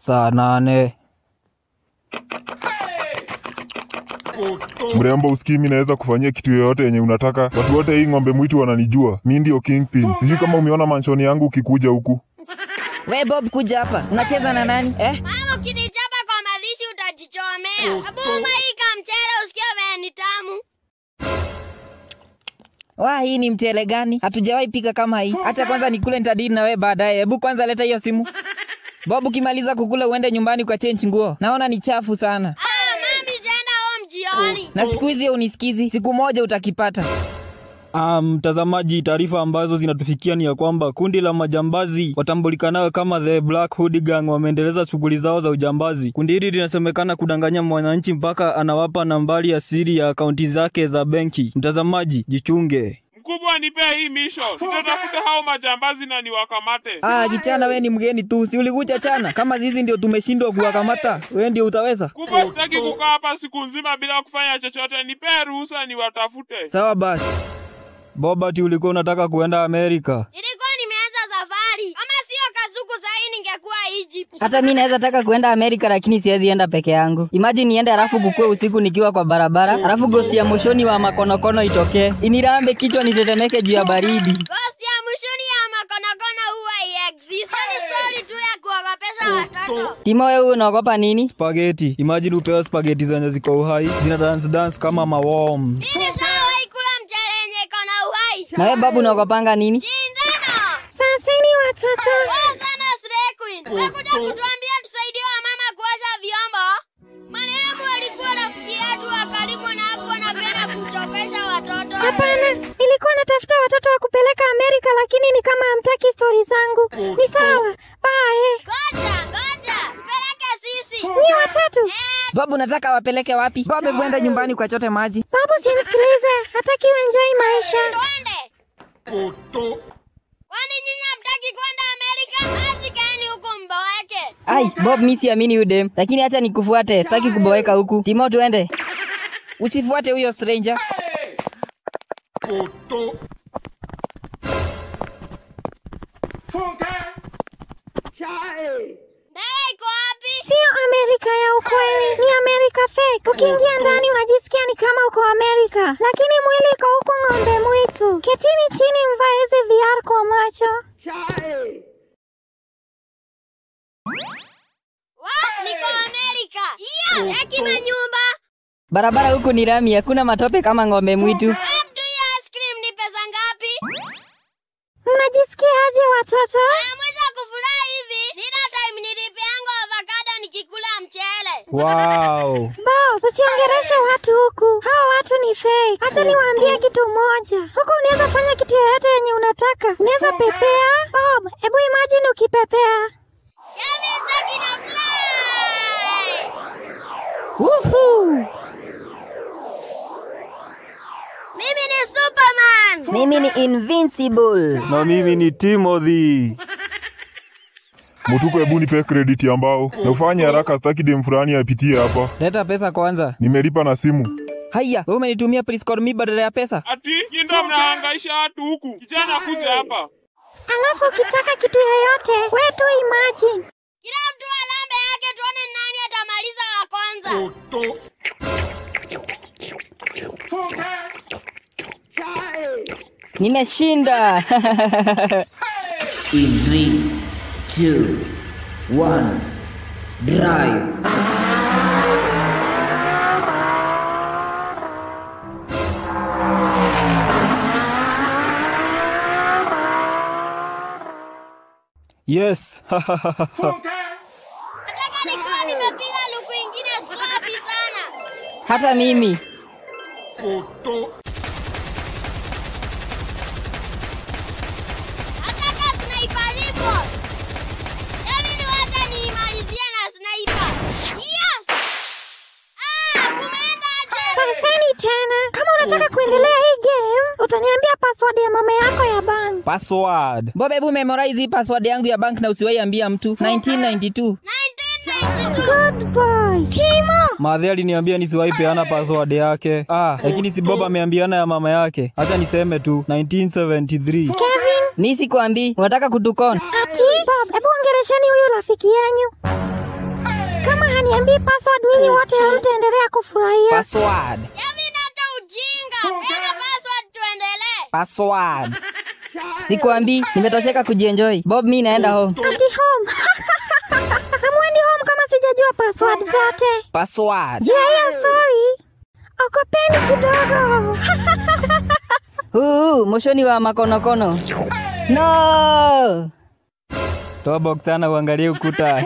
saa nane. Mrembo, usikii mi naweza kufanyia kitu yoyote yenye unataka. Watu wote hii ng'ombe mwitu wananijua, mi ndio kingpin. Sijui kama umeona manshoni yangu ukikuja huku. We Bob, kuja hapa. Unacheza na nani eh? Mama, ukinichapa kwa madishi utajichomea. Abuma hii kamchele usikie venye ni tamu. Wa, hii ni mchele gani? Hatujawahi pika kama hii. Acha kwanza nikule, nitadili na we baadaye. Hebu kwanza leta hiyo simu. Bob, ukimaliza kukula uende nyumbani kwa change nguo. Naona ni chafu sana. Ah, mami tenda home jioni. Na siku hizi unisikizi, siku moja utakipata. Ah, mtazamaji, taarifa ambazo zinatufikia ni ya kwamba kundi la majambazi watambulikanayo kama the Black Hood Gang wameendeleza shughuli zao za ujambazi. Kundi hili linasemekana kudanganya mwananchi mpaka anawapa nambari ya siri ya akaunti zake za benki. Mtazamaji, jichunge. Mkubwa, nipee hii misho, sitatafuta hao majambazi na niwakamate. Ah, kichana we ni mgeni tu. Si ulikuja chana? Kama sisi ndio tumeshindwa kuwakamata, we ndio utaweza. Mkubwa, sitaki kukaa hapa siku nzima bila kufanya chochote, nipee ruhusa niwatafute. Sawa basi. Bobati, ulikuwa unataka kuenda Amerika? Nilikuwa nimeanza safari. Kama sio Kasuku sahii ningekuwa Egypt. Hata mi naweza taka kuenda Amerika lakini siwezi enda peke yangu. Imagine niende alafu kukue usiku nikiwa kwa barabara, alafu gosti ya moshoni wa makonokono itokee inirambe kichwa nitetemeke juu ya baridi. Ghost ya mwishoni ya makonokono huwa iexist. Ni story tu ya kuogopesha watoto. Timo, wewe unaogopa nini? Spageti. Imagine upewe spageti zenye ziko uhai zina dance dance kama maworm. Mimi nishawahi kula mchele yenye iko na uhai. Na wewe babu unaogopanga nini? Shindano. Saseni watoto. Poa sana Stray Queen. Umekuja kutuambia tusaidie wamama kuosha vyombo. Marehemu alikuwa rafiki yetu wa karibu na hakuwa anapenda kuchokesha watoto. Hapana, nilikuwa natafuta watoto wa kupeleka Amerika, lakini ni kama hamtaki stori zangu. Ni sawa, bae. Ngoja, ngoja. Mpeleke sisi. Ni watatu. Babu, nataka wapeleke wapi? Babu, hebu enda nyumbani ukachote maji. Babu, simsikilize, hataki uenjoy maisha. Twende. Kwani nyinyi hamtaki kwenda Amerika? Basi kaeni huku mboeke. Ai, Bob, mi siamini huyu dem, lakini acha nikufuate, sitaki kuboeka huku. Timo, tuende. Usifuate huyo stranger. Ndege iko wapi? Sio Amerika ya ukweli, ni Amerika fake. Ukiingia ndani unajisikia ni kama uko Amerika, lakini mwili iko huku ng'ombe mwitu. Ketini chini, mvae hizi VR kwa macho. Wa, niko Amerika. Iya, cheki manyumba. Barabara huku ni rami, hakuna matope kama ng'ombe mwitu. Wewe mtu hii ice cream ni pesa ngapi? Mnajisikia aje watoto? Na mwisho kufurahi hivi, nina time nilipeanga avocado nikikula mchele. Wow. Bob, usiongereshe watu huku. Hao watu ni fake. Acha niwaambie kitu moja. Huku unaweza fanya kitu yoyote yenye unataka. Unaweza pepea. Bob, hebu imagine ukipepea. Kevin Saki na fly. Woohoo! Mimi ni Superman. Mimi ni invincible. Na mimi ni Timothy. Mutuko, hebu nipe credit ya mbao na ufanye haraka, sitaki dem fulani apitie hapa. Leta pesa kwanza. Nimelipa na simu. Haya, wewe umenitumia please call me badala ya pesa. Ati nyi ndo mnahangaisha watu huku. Kijana, kuja hapa. Alafu ukitaka kitu yoyote, we tu imagine. Kila mtu alambe yake tuone nani atamaliza wa kwanza. Nimeshinda. In three, two, one, drive. Yes. Nataka nikiwa nimepiga luku ingine swafi sana. Hata mimi. Nataka sniper rifle. Yaani ni wacha niimalizie na sniper. Yes! Ah, kumeendaje? Saseni tena. Kama unataka kuendelea hii game, utaniambia password ya mama yako ya bank. Password. Bob, hebu memorize hii password yangu ya bank na usiwahi ambia mtu. 1992. 1992. Good boy. Timo. Madhe aliniambia nisiwahi peana password yake. Ah, lakini si Bob ameambiana ya mama yake. Acha niseme tu 1973. Kevin. Mi sikwambii, unataka kutukona. Ati. Bob, hebu ongeresheni huyu rafiki yenyu. niambii password, nyinyi wote hamtaendelea kufurahia. Password. Kevin, hata ujinga. Weka password tuendelee. Password. Sikuambii, nimetosheka kujienjoy. Bob, mi naenda home. Ati home. Hamwendi home kama sijajua password zote. Password. Juu ya hiyo story, okopeni kidogo. Huu, moshoni wa makonokono. No! Toa box sana uangalie ukuta.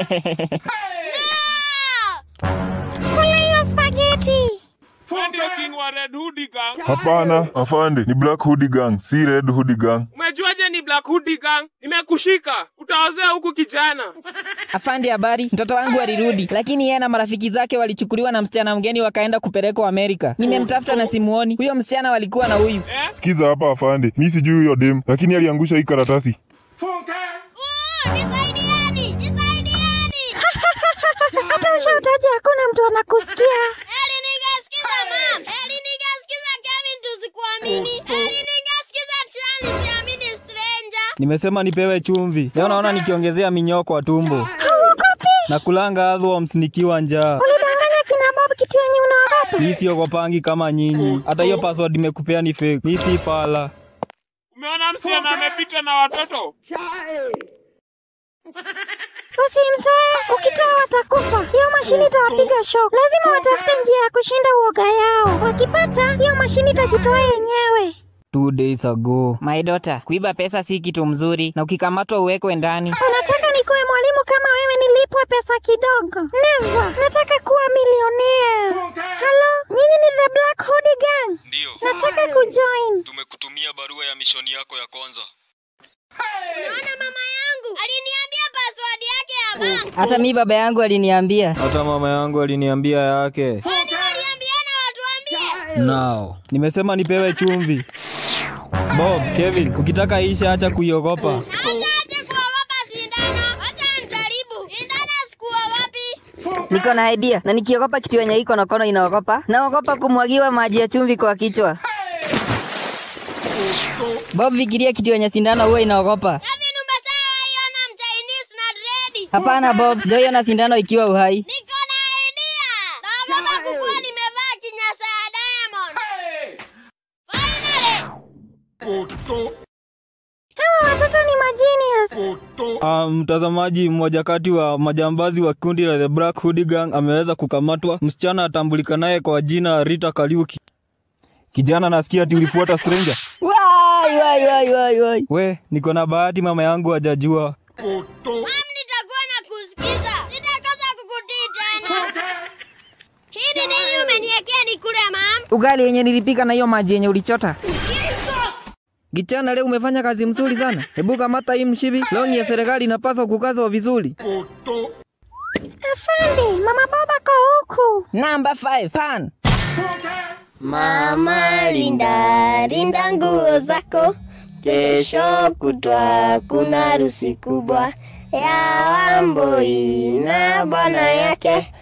Kula hiyo spaghetti. Wewe ndio king wa Red Hoodie Gang. Hapana, afande, ni Black Hoodie Gang, si Red Hoodie Gang. Umejuaje ni Black Hoodie Gang? Nimekushika. Utaozea huku kijana. Afande, habari. Mtoto wangu alirudi, lakini yeye na marafiki zake walichukuliwa na msichana mgeni wakaenda kupelekwa Amerika. Nimemtafuta na simuoni. Huyo msichana walikuwa na huyu. Eh? Sikiza hapa afande, mi sijui huyo dem, lakini aliangusha hii karatasi. Uh, nisaidieni. Nisaidieni. Hata ushautaji hakuna mtu anakusikia. Eli ningesikiza mam. Eli ningesikiza Kevin tusikuamini. Eli ningesikiza Charlie siamini stranger. Nimesema nipewe chumvi. Leo naona nikiongezea minyoo kwa tumbo. Hauogopi? Na kulanga adhoms nikiwa njaa. Ulidanganya kina Bob kitu yenye unaogopa. Mi siogopangi kama nyinyi. Hata hiyo password nimekupea ni fake. Mi si fala. Umeona msichana amepita na watoto? Usimtoe, ukitoa watakufa. Hiyo mashini itawapiga shock. Lazima watafute njia ya kushinda uoga yao. Wakipata, hiyo mashini itajitoa yenyewe. Two days ago. My daughter, kuiba pesa si kitu mzuri na ukikamatwa uwekwe ndani. Unataka nikuwe mwalimu kama wewe nilipwe pesa kidogo? Never. Nataka kuwa milionea. Halo, nyinyi ni the Black Hoodie Gang? Ndiyo, Nataka kujoin. tumekutumia barua ya mishoni yako ya kwanza. Naona mama yangu aliniambia password yake ya bank. Hata mi baba yangu aliniambia. Hata mama yangu aliniambia yake. Kwani waliambiana watuambie? Now. Nimesema nipewe chumvi. Bob, Kevin, ukitaka isha acha kuiogopa. Hata aje kuogopa sindano. Hata nijaribu. Sindano sikuwa wapi? Niko na idea na nikiogopa kitu yenye iko nokono inaogopa. Naogopa kumwagiwa maji ya chumvi kwa kichwa. Bob, fikiria kitu yenye sindano huwa inaogopa. Kevin umeshawahi iona mchinese na dredi? Hapana Bob, sijaiona sindano ikiwa uhai. Niko na idea. Naogopa kukuwa nimevaa kinyasa ya Diamond. Finally. Hawa watoto ni magenius. Ah, mtazamaji, mmoja kati wa majambazi wa kundi la The Black Hoodie Gang ameweza kukamatwa. Msichana atambulikanaye kwa jina Rita Kariuki. Kijana, nasikia ati ulifuata stranger. Wai, wai, wai, wai, wai. We, niko na bahati mama yangu hajajua. Mam, nitakuwa na kusikiza. Sitakosa kukutii tena. Hii ni nini umeniekea nikule mam? Ugali yenye nilipika na hiyo maji yenye ulichota. Gichana, leo umefanya kazi mzuri sana. Hebu kamata hii mshibi. Longi ya serikali inapaswa kukazwa vizuri. Afande, mama Bob ako huku. Number 5 pan. Mama linda linda nguo zako, kesho kutwa kuna harusi kubwa ya Wamboi na bwana yake.